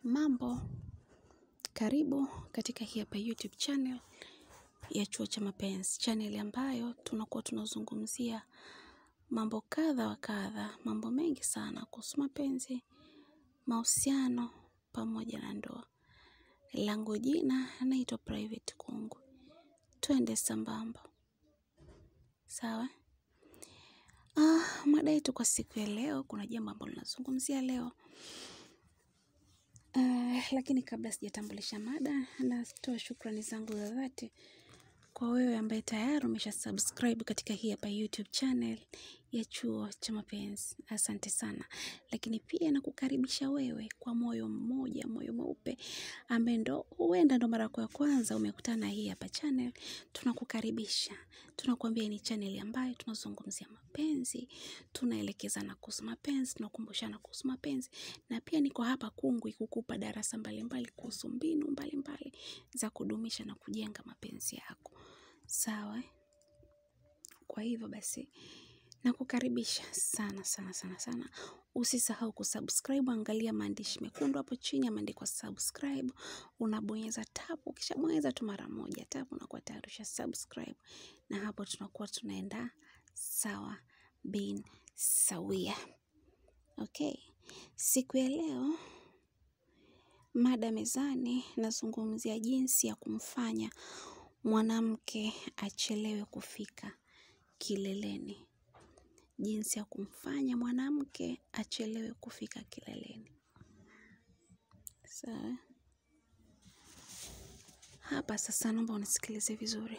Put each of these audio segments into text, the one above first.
Mambo, karibu katika hii hapa YouTube channel ya chuo cha mapenzi. Channel ambayo tunakuwa tunazungumzia mambo kadha wa kadha, mambo mengi sana kuhusu mapenzi, mahusiano pamoja na ndoa. Langu jina naitwa Private Kungu. Twende sambamba. Sawa? Ah, mada yetu kwa siku ya leo, kuna jambo ambalo nazungumzia leo. Uh, lakini kabla sijatambulisha mada natoa shukrani zangu za dhati kwa wewe ambaye tayari umesha subscribe katika hii hapa YouTube channel ya chuo cha mapenzi. Asante sana. Lakini pia nakukaribisha wewe kwa moyo mmoja, moyo mweupe ambaye ndo huenda ndo mara yako ya kwanza umekutana na hii hapa channel. Tunakukaribisha. Tunakuambia ni channel ambayo tunazungumzia mapenzi, tunaelekezana kuhusu mapenzi, tunakumbushana kuhusu mapenzi na pia niko hapa Kungwi kukupa darasa mbalimbali kuhusu mbinu mbalimbali za kudumisha na kujenga mapenzi yako. Sawa? Kwa hivyo basi nakukaribisha sana sana sana sana. Usisahau kusubscribe, angalia maandishi mekundu hapo chini yameandikwa subscribe. Unabonyeza tap, ukishabonyeza tu mara moja tap unakuwa tayari usha subscribe. Na hapo tunakuwa tunaenda sawa bin sawia. Okay. Siku ya leo mada mezani nazungumzia jinsi ya kumfanya mwanamke achelewe kufika kileleni. Jinsi ya kumfanya mwanamke achelewe kufika kileleni. Sawa. Hapa sasa naomba unisikilize vizuri.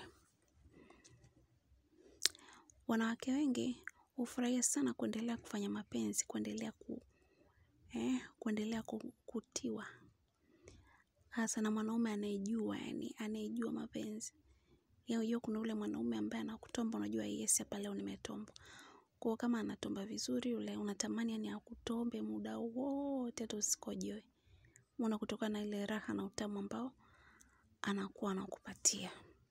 Wanawake wengi hufurahia sana kuendelea kufanya mapenzi, kuendelea ku, eh, kuendelea ku- kutiwa. Hasa na mwanaume anayejua, yani anayejua mapenzi. Ya unajua kuna ule mwanaume ambaye anakutomba unajua yes hapa leo nimetombwa. Kwa hiyo kama anatomba vizuri yule unatamani yani akutombe muda wote hata usikojoe. Unaona kutokana na ile raha na utamu ambao anakuwa anakupatia.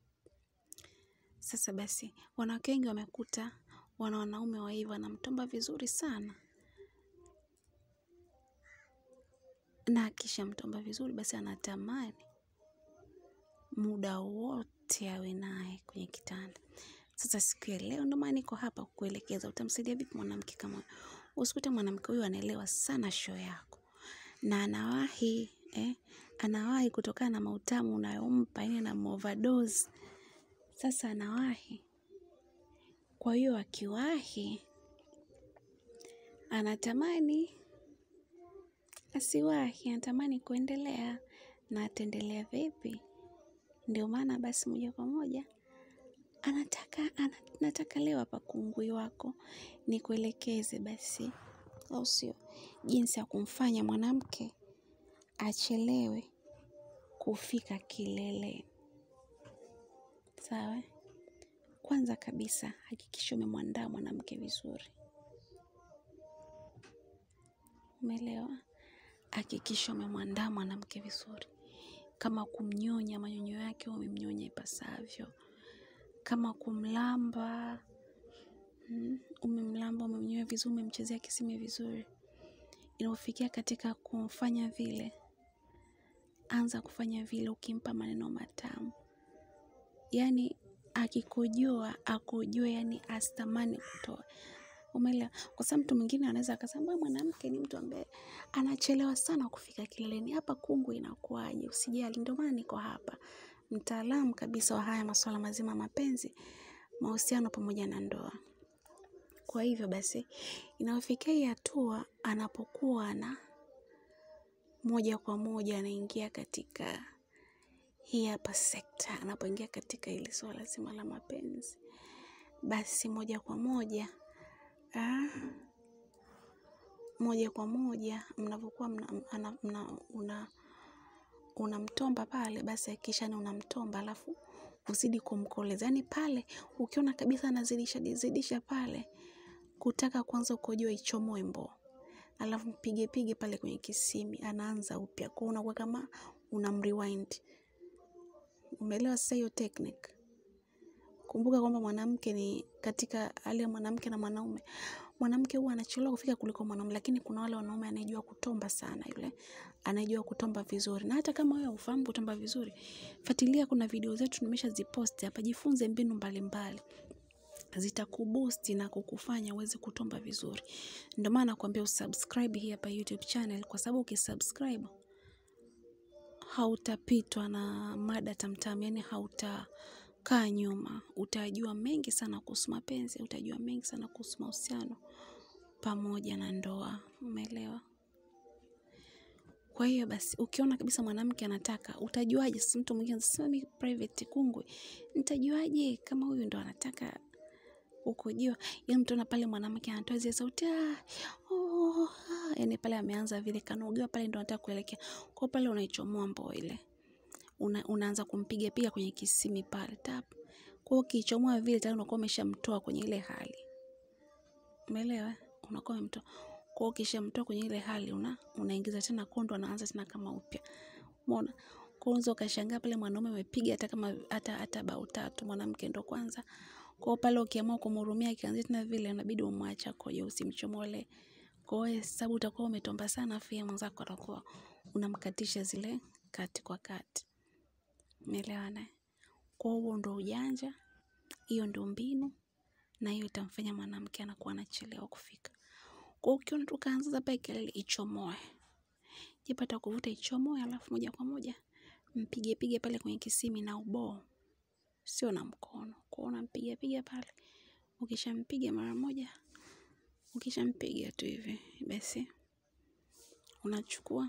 Sasa basi, wanawake wengi wamekuta wana wanaume wa hivyo wanamtomba vizuri sana. Na akishamtomba vizuri basi anatamani muda wote awe naye kwenye kitanda. Sasa siku ya leo ndo maana niko hapa kukuelekeza utamsaidia vipi mwanamke kama huyo. Usikute mwanamke huyu anaelewa sana show yako. Na anawahi, eh, anawahi kutokana na mautamu unayompa, yani na overdose. Sasa anawahi. Kwa hiyo akiwahi, anatamani asiwahi, anatamani kuendelea na ataendelea vipi? Ndio maana basi moja kwa moja anataka ana, nataka leo hapa kungwi wako nikuelekeze basi, au sio, jinsi ya kumfanya mwanamke achelewe kufika kileleni. Sawa? Kwanza kabisa hakikisha umemwandaa mwanamke vizuri. Umeelewa? Hakikisha umemwandaa mwanamke vizuri. Kama kumnyonya manyonyo yake umemnyonya ipasavyo. Kama kumlamba, mm, umemlamba, umemnyonya vizuri, umemchezea kisimi vizuri. Inapofikia katika kumfanya vile, anza kufanya vile ukimpa maneno matamu. Yaani akikojoa, akojoe yani asitamani kutoa. Umeelewa? Kwa sababu mtu mwingine anaweza akasema "Mbona mwanamke ni mtu ambaye anachelewa sana kufika kileleni. Hapa Kungwi inakuaje? Usijali, ndio maana niko hapa. Mtaalamu kabisa wa haya masuala mazima ya mapenzi, mahusiano pamoja na ndoa. Kwa hivyo basi, inapofikia hii hatua anapokuwa na moja kwa moja anaingia katika hii hapa sekta, anapoingia katika hili swala zima la mapenzi, basi moja kwa moja ah, moja kwa moja mnapokuwa mna, ana- mna, una unamtomba pale, basi hakikisha ni unamtomba, alafu uzidi kumkoleza. Yani pale ukiona kabisa anazidisha zidisha pale, kutaka kwanza ukojoa ichomoe mboo, alafu mpige pige pale kwenye kisimi, anaanza upya, kwa unakuwa kama unamrewind. Umeelewa sasa hiyo technique? Kumbuka kwamba mwanamke ni katika hali ya mwanamke na mwanaume, mwanamke huwa anachelewa kufika kuliko mwanaume, lakini kuna wale wanaume anayejua kutomba sana yule, anayejua kutomba vizuri. Na hata kama wewe hufahamu kutomba vizuri, fuatilia, kuna video zetu nimeshaziposti hapa, jifunze mbinu mbalimbali zitakuboost na kukufanya uweze kutomba vizuri. Ndio maana nakwambia usubscribe hii hapa YouTube channel, kwa sababu ukisubscribe hautapitwa na mada tamtam, yani hautakaa nyuma. Utajua mengi sana kuhusu mapenzi, utajua mengi sana kuhusu mahusiano pamoja na ndoa. Umeelewa? Kwa hiyo basi, ukiona kabisa mwanamke anataka, utajuaje? Si mtu mwingine anasema mimi private kungwi, nitajuaje kama huyu ndo anataka ukujua? Yani mtaona pale mwanamke anatoa zile sauti ah, oh, ah, yani pale ameanza vile kanogewa pale, ndo anataka kuelekea kwa pale, unaichomoa mboo ile una, unaanza kumpiga piga kwenye kisimi pale tap. Kwa hiyo ukichomoa vile tayari unakuwa umeshamtoa kwenye ile hali, umeelewa? Unakuwa umemtoa kwa hiyo ukishamtoa kwenye ile hali una unaingiza tena kondo, anaanza tena kama upya, umeona? Kwa hiyo ukashangaa pale mwanaume amepiga hata kama hata hata bao tatu, mwanamke ndo kwanza. Kwa hiyo pale ukiamua kumhurumia akianzia tena vile, inabidi umwache koje, usimchomole. Kwa hiyo sababu utakuwa umetomba sana, afu yeye mwenzako atakuwa unamkatisha zile kati kwa kati, umeelewana? Kwa hiyo ndo ujanja, hiyo ndo mbinu, na hiyo itamfanya mwanamke anakuwa anachelewa kufika. Kwa hiyo ukiona tu kaanza pale kelele, ichomoe, jipata kuvuta, ichomoe, alafu moja kwa moja mpige pige pale kwenye kisimi na uboo, sio na mkono. Kwa hiyo unampiga piga pale, ukishampiga mara moja, ukishampiga tu hivi basi unachukua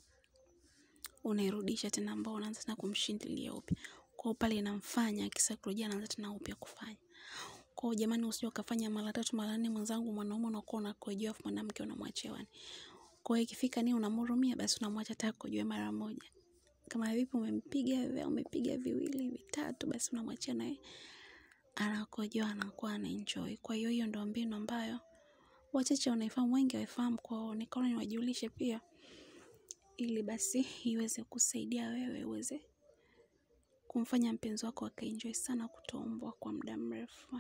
unairudisha tena, ambao unaanza tena kumshindilia upya. Kwa hiyo pale inamfanya kisaikolojia, anaanza tena upya kufanya. Kwa hiyo jamani, usije ukafanya mara tatu mara nne, mwenzangu mwanaume unakuwa unakojoa, afu mwanamke unamwachia wani. Kwa hiyo ikifika ni unamhurumia, basi unamwacha hata akojoe mara moja. Kama vipi umempiga umepiga viwili vitatu, basi unamwachia naye anakojoa, anakuwa anaenjoy. Kwa hiyo hiyo ndio mbinu ambayo wachache wanaifahamu, wengi hawaifahamu. Kwa hiyo nikaona niwajulishe pia, ili basi iweze kusaidia wewe uweze kumfanya mpenzi wako akaenjoy sana kutombwa kwa muda mrefu.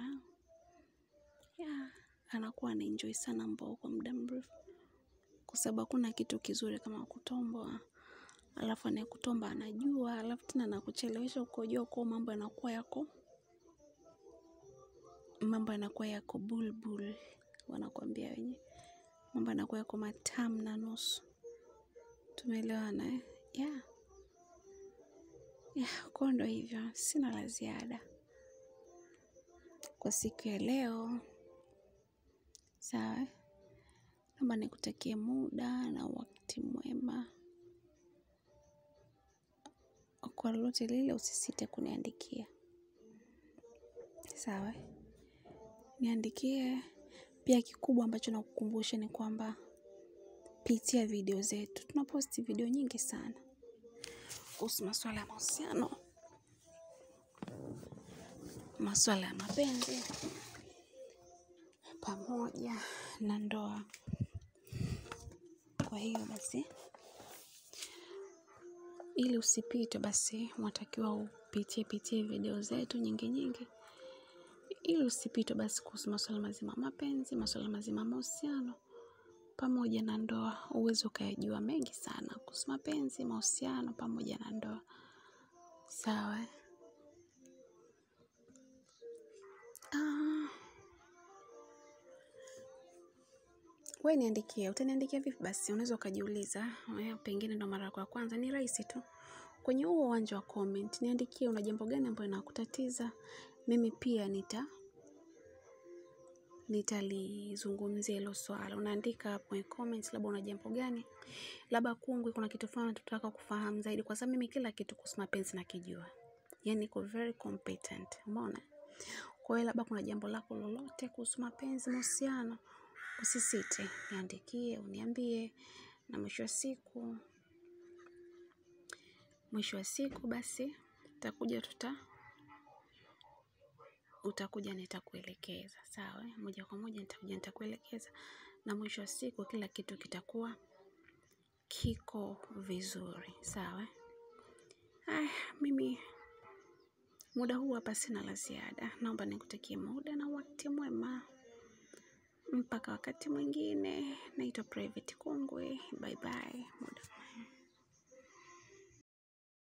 Yeah, anakuwa anaenjoy sana mbao kwa muda mrefu, kwa sababu hakuna kitu kizuri kama kutombwa, alafu anayekutomba anajua, alafu tena anakuchelewesha ukojoa, kwa mambo yanakuwa yako mambo yanakuwa yako bulbul, wanakuambia wenyewe, mambo yanakuwa yako matamu na nusu. Tumeelewana eh? Yeah. Yeah, kwa ndo hivyo, sina la ziada kwa siku ya leo. Sawa, naomba nikutakie muda na wakati mwema. Kwa lolote lile, usisite kuniandikia. Sawa, niandikie pia. Kikubwa ambacho nakukumbusha ni kwamba pitia video zetu, tunaposti video nyingi sana kuhusu masuala ya mahusiano, masuala ya mapenzi pamoja na ndoa. Kwa hiyo basi, ili usipite, basi unatakiwa upitie pitie video zetu nyingi nyingi, ili usipite basi kuhusu masuala mazima mapenzi, masuala mazima mahusiano pamoja na ndoa, uweze ukayajua mengi sana kuhusu mapenzi, mahusiano pamoja na ndoa. Sawa. Ah, we niandikie. Utaniandikia vipi? Basi unaweza ukajiuliza, pengine ndo mara yako ya kwanza. Ni rahisi tu, kwenye huo uwanja wa comment niandikie, una jambo gani ambayo inakutatiza. Mimi pia nita nitalizungumzia hilo swala. Unaandika hapo kwenye comments, labda una jambo gani, labda kungwi, kuna kitu fulani tutaka kufahamu zaidi, kwa sababu mimi kila kitu kuhusu mapenzi nakijua, yani niko very competent, umeona. Kwa hiyo labda kuna jambo lako lolote kuhusu mapenzi, mahusiano, usisite, niandikie, uniambie, na mwisho wa siku mwisho wa siku basi utakuja tuta utakuja nitakuelekeza, sawa. Moja kwa moja nitakuja nitakuelekeza, na mwisho wa siku kila kitu kitakuwa kiko vizuri, sawa. Haya, mimi muda huu hapa sina la ziada, naomba nikutakie muda na wakati mwema. mpaka wakati mwingine naitwa private kongwe bye bye muda